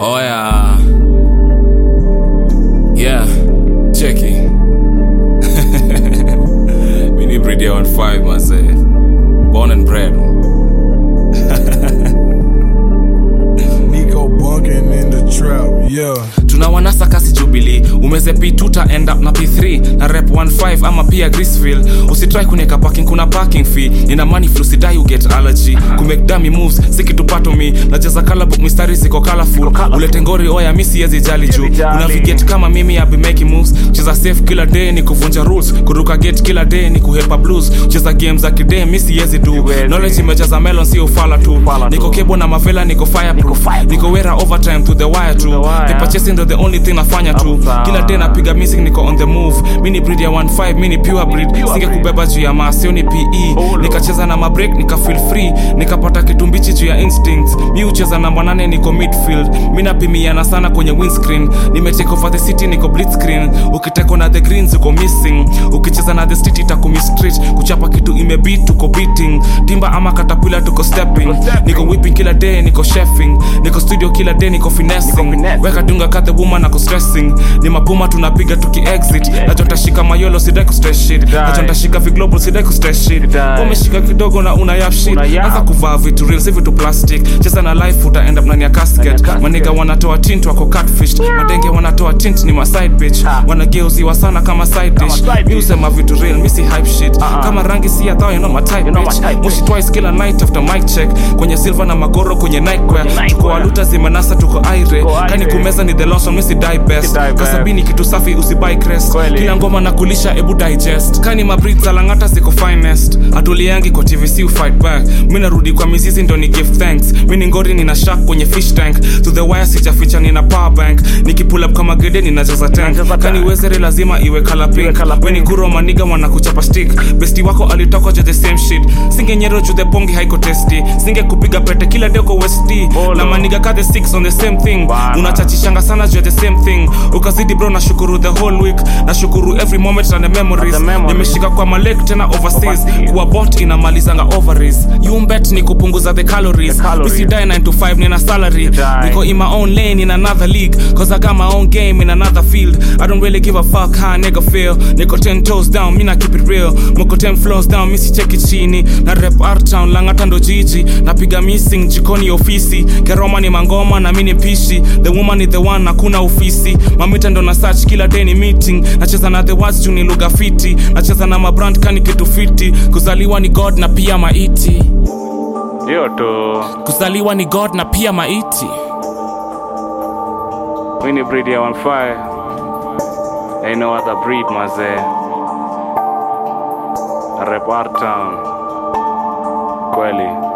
Oh yeah. Yeah, cheki. Mini breed ya 15 mazee. Born and bred. Nico bunking in the trap, yeah. tunawanasa kasi jubili umeze p2 ta end up na p3 na rep 15 ama pia grisville usitrai kunieka parking kuna parking fee nina money flu sidai uget allergy kumake dummy moves sikitupato mi nacheza colorbook mistari ziko colorful ulete ngori oya mi siezi jali juu unavigate kama mimi abi making moves cheza safe kila day ni kuvunja rules kuruka gate kila day ni kuhepa blues cheza game za kidee mi siezi du knowledge imejaza melon si ufala tu niko kebo na mavela niko fireproof niko wera overtime to the wire tu paper chasing ndo the only thing nafanya tu kila day napiga music niko on the move mini breed ya 15 mini pure breed singe kubeba juu ya maasioni pe nikacheza na mabreak nika feel free nikapata kitumbichi juu ya instinct mi ucheza namba nane niko midfield mi napimiana sana kwenye windscreen nimetake over the city niko blitzscreen ukiteko na the greens uko missing ukicheza na the street itakumi street kuchapa kitu imebit tuko beating timba ama katapila tuko stepping niko whipping kila day niko chefing niko studio kila day niko finessing weka dunga cut the woman ako stressing ni mapuma tunapiga tuki exit nacho ntashika mayolo sidai ku stress shit nacho ntashika viglobal sidai ku stress shit umeshika kidogo na una yap shit anza kuvaa vitu real si vitu plastic cheza na life uta end up ndani ya casket maniga wanatoa tint wako catfish madenge wanatoa tint ni ma side bitch wanageuziwa sana kama side dish mi usema vitu real mi si hype shit kama rangi si ya thao you know my type bitch mushi twice kila night after mic check kwenye silver na magoro kwenye nightwear tuko waluta zimenasa tuko aire kani kumeza ni the lotion mi si die best kasabini kitu safi usibai crest kila ngoma na kulisha ebu digest kani mabrit za langata ziko finest atuliangi kwa tvc ufight back mi narudi kwa mizizi ndo ni give thanks mi ni ngori nina shak kwenye fish tank to the wire sijaficha nina power bank nikipull up kama gede ninajaza tank kani wezere lazima iwe color pink weni kuro maniga wanakuchapa stick besti wako alitoka jo the same shit singe nyero ju the pongi haiko testi singe kupiga pete kila deko west na maniga ka the six on the same thing unachachishanga sana ju the same thing ukazidi bro nashukuru the whole week nashukuru every moment and the memories nimeshika kwa malek tena overseas kuwa bot inamalizanga ovaries yumbet ni kupunguza the calories misidae 9 to 5 nina salary niko in my own lane in another league cause i got my own game in another field i don't really give a fuck how a nigga feel niko 10 toes down mina keep it real moko 10 floors down misi cheki chini na rep art town langata ndo jiji napiga missing jikoni ofisi keroma ni mangoma na mini pishi the woman is the one hakuna ofisi mamita ndo na search kila day ni meeting nacheza na the words juu ni lugha fiti nacheza na mabrand kani kitu fiti kuzaliwa ni god na pia maiti hiyo tu kuzaliwa ni god na pia maiti mi ni breed ya 15 ain't no other breed mazee rep Art town kweli